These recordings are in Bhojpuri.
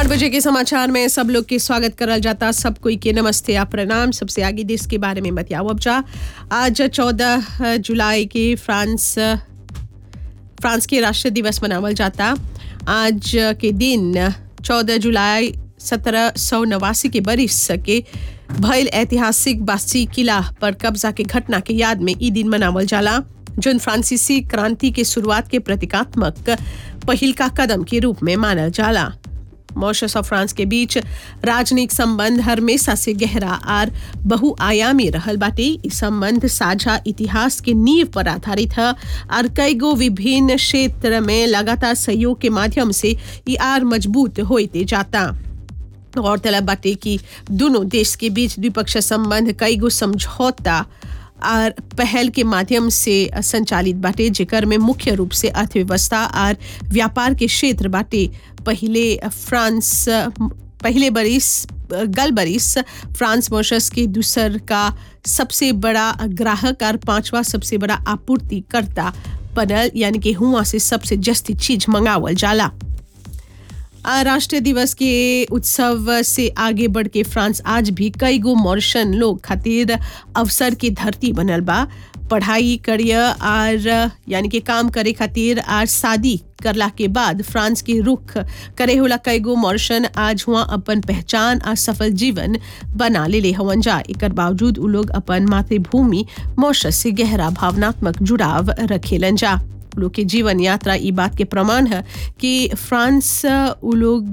बजे के समाचार में सब लोग के स्वागत करल जाता सब कोई के नमस्ते या प्रणाम सबसे आगे देश के बारे में बतियाओ अब जा आज चौदह जुलाई के फ्रांस फ्रांस के राष्ट्रीय दिवस मनावल जाता आज के दिन चौदह जुलाई सत्रह सौ नवासी के बरिस के भइल ऐतिहासिक बास्ती किला पर कब्जा के घटना के याद में ई दिन मनावल जाला जोन फ्रांसीसी क्रांति के शुरुआत के प्रतीकात्मक पहिल का कदम के रूप में मानल जाला मॉरिशस और फ्रांस के बीच राजनयिक संबंध हमेशा से गहरा और बहुआयामी रहल बाटे ई संबंध साझा इतिहास के नींव पर आधारित है और कई गो विभिन्न क्षेत्र में लगातार सहयोग के माध्यम से ई आर मजबूत होते जाता गौरतलब बाटे कि दोनों देश के बीच द्विपक्षीय संबंध कई गो समझौता और पहल के माध्यम से संचालित बाटे जेकर में मुख्य रूप से अर्थव्यवस्था और व्यापार के क्षेत्र बाटे पहले फ्रांस पहले बरिस गल बरिस फ्रांस मॉरिशस के दूसर का सबसे बड़ा ग्राहक और पांचवा सबसे बड़ा आपूर्तिकर्ता बनल यानी कि हुआ से सबसे जस्ती चीज मंगावल जाला राष्ट्रीय दिवस के उत्सव से आगे बढ़ के फ्रांस आज भी कई गो मॉरिशन लोग खातिर अवसर की धरती बनल बा पढ़ाई करियर और यानी कि काम करे खातिर और शादी करला के बाद फ्रांस के रुख करे होला कई गो मॉरिशन आज हुआ अपन पहचान और सफल जीवन बना ले ले हवन जा एकर बावजूद उ लोग अपन मातृभूमि मॉरिशस से गहरा भावनात्मक जुड़ाव रखेलन जा लोग के जीवन यात्रा ई बात के प्रमाण है कि फ्रांस उ लोग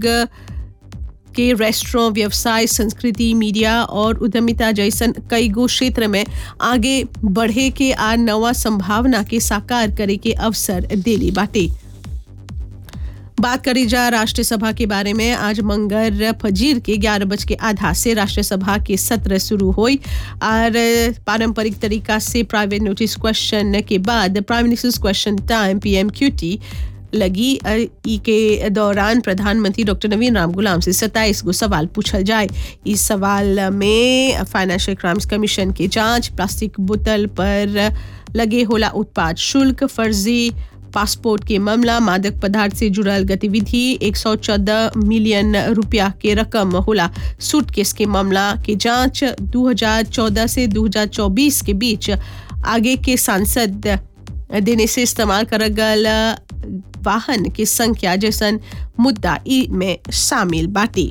के रेस्टोरेंट व्यवसाय संस्कृति मीडिया और उद्यमिता जैसन कई गो क्षेत्र में आगे बढ़े के आ नवा संभावना के साकार करे के अवसर देली बाटे बात करी जा राष्ट्रीय सभा के बारे में आज मंगर फजीर के ग्यारह बज के आधा से राष्ट्रीय सभा के सत्र शुरू हुई और पारंपरिक तरीका से प्राइवेट नोटिस क्वेश्चन के बाद prime minister's question time PM QT लगी ई के दौरान प्रधानमंत्री डॉक्टर नवीन राम गुलाम से सत्ताईस गो सवाल पूछल जाए इस सवाल में फाइनेंशियल क्राइम्स कमीशन के जांच प्लास्टिक बोतल पर लगे होला उत्पाद शुल्क फर्जी पासपोर्ट के मामला मादक पदार्थ से जुड़ल गतिविधि 114 मिलियन रुपया के रकम होला सूटकेस के मामला के जांच 2014 से 2024 के बीच आगे के सांसद देने से इस्तेमाल करल गल वाहन की संख्या जैसन मुद्दा ई में शामिल बाटी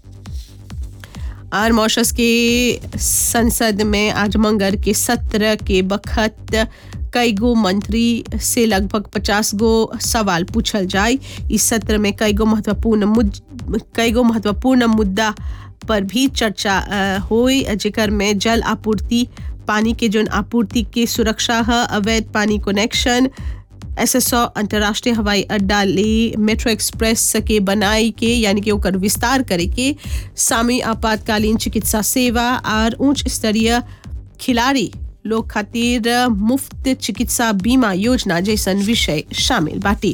और मॉरिशस के संसद में आज मंगर के सत्र के बखत कई गो मंत्री से लगभग पचास गो सवाल पूछल जाए इस सत्र में कई गो महत्वपूर्ण मुद कई गो महत्वपूर्ण मुद्दा पर भी चर्चा हुई जेकर में जल आपूर्ति पानी के जोन आपूर्ति के सुरक्षा है अवैध पानी कनेक्शन एसएसओ अंतर्राष्ट्रीय हवाई अड्डा ले मेट्रो एक्सप्रेस के बनाई के यानी कि ओकर विस्तार करे के सामी आपातकालीन चिकित्सा सेवा और उच्च स्तरीय खिलाड़ी लोग खातिर मुफ्त चिकित्सा बीमा योजना जैसन विषय शामिल बाटी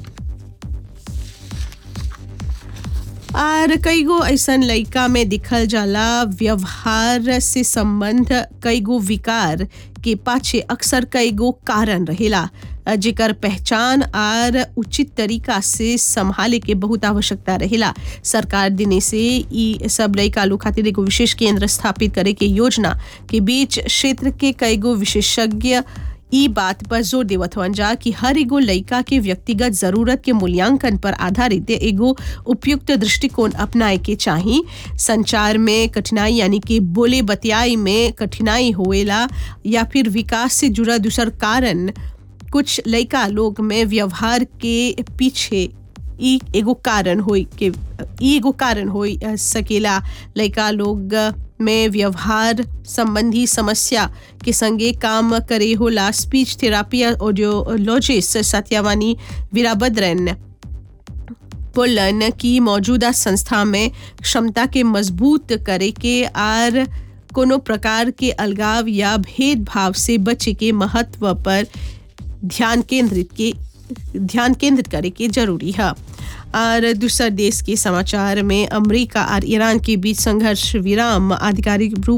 और कई गो ऐसा लड़का में दिखल जाला व्यवहार से संबंध कई गो विकार के पाछे अक्सर कई गो कारण रहेला जेकर पहचान और उचित तरीका से संभाले के बहुत आवश्यकता रहेला सरकार दिने से ई सब लड़का लोग खातिर एगो विशेष केंद्र स्थापित करे के योजना के बीच क्षेत्र के कई गो विशेषज्ञ ई बात पर जोर देवत हवन जा कि हर एगो लड़का के व्यक्तिगत जरूरत के मूल्यांकन पर आधारित एगो उपयुक्त दृष्टिकोण अपनाए के चाही संचार में कठिनाई यानी कि बोले बतियाई में कठिनाई होएला या फिर विकास से जुड़ा दूसर कारण कुछ लड़का लोग में व्यवहार के पीछे ई एगो कारण होई के ई एगो कारण होई सकेला लड़का लोग में व्यवहार संबंधी समस्या के संगे काम करे होला speech therapy audiologist Satyavani Veerabhadran बोलन की मौजूदा संस्था में क्षमता के मजबूत करे के और कोनो प्रकार के अलगाव या भेदभाव से बचे के महत्व पर ध्यान केंद्रित के ध्यान केंद्रित करे के जरूरी है और दूसरा देश के समाचार में अमेरिका और ईरान के बीच संघर्ष विराम आधिकारिक रूप